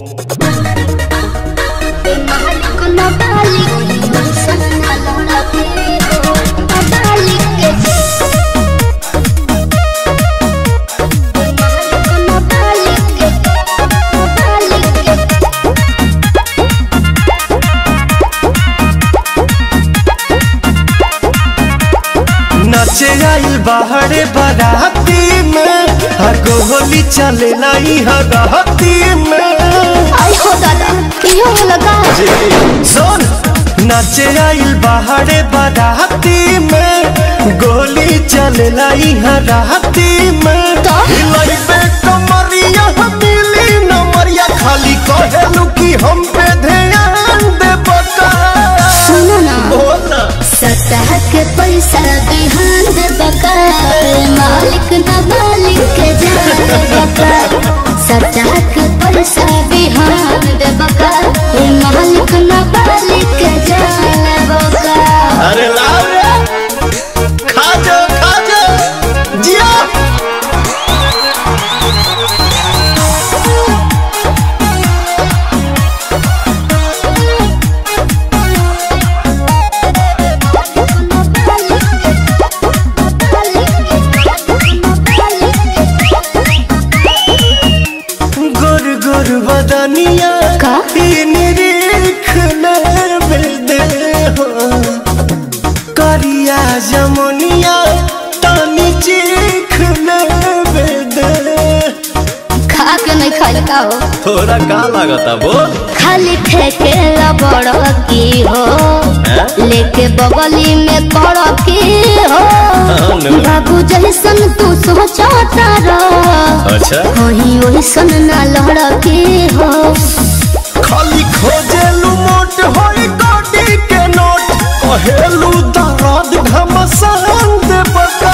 नचे आइल बाहरे बाराती में हगो होली चले लाई हराती में आई हो दादा क्यों लगा सुन नचे आइल बाहरे बाराती में गोली चले लाई हराती में तो? हिलाई पे कमरिया मिली नमरिया खाली कहेलू कि हम पे ध्यान दे बका सुनो ना बोल ना सतह के पैसा बिहान दे बका मालिक ना मालिक के जान बका सतह के पैसा बिहान दे बका मालिक ना मालिक के जान बका अरे लाओ रे खा जा खा जा जिया गुर गुर बदनिया का? इन रेख ले दे हो करिया जमुनिया तानी चीख ले दे खा के नहीं खाई का हो थोड़ा का लागता बोल खाली ठेके बड़ की हो हैं? लेके बगली में कड़ की हो हाँ, नो। बाबू जैसन तू सोचता रह अच्छा वही वैसन ना लड़ की हो खाली खोजेलू मोट होई गोडी के नोट कहेलू दर्द घमसान दे बका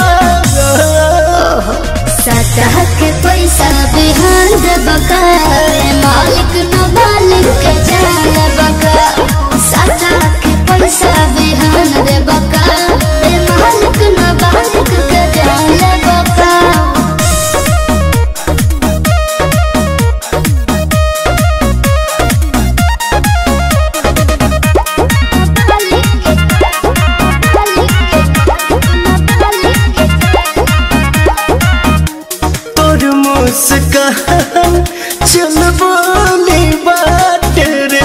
सतह के पैसा बिहान दे बका मालिक न मालिक के जान बका सतह के पैसा बिहान दे बका ए मालिक न मालिक के जान बका तोर मुस्कान चल बोली बात रे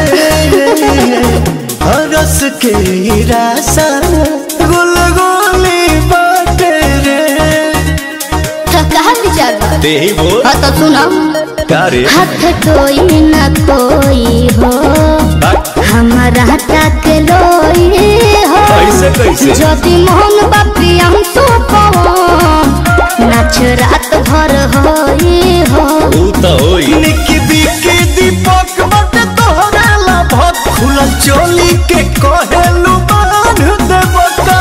हरस के रासा गुल गोली बात रे कहा विचार बा? दे बोल हाँ तो सुनो का रे हाथ कोई न कोई हो हमारा तक लोई हो कैसे, कैसे? यदि मोहन बापी हम तो नाच रात भर होई हो ऊ तो होई निकी बिकी दीपक बट तोहरा लाभत खुलल चोली के कहेलू बांध दे बका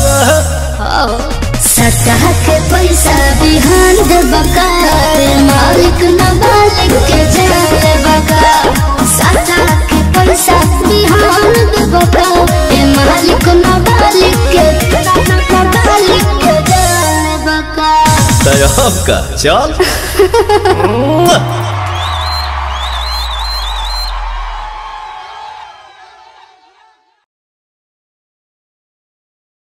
सतह के पैसा बिहान दे बका मालिक न मालिक के जाए बका सतह के पैसा बिहान दे बका ए मालिक न मालिक के न मालिक के जाए बका तय का चल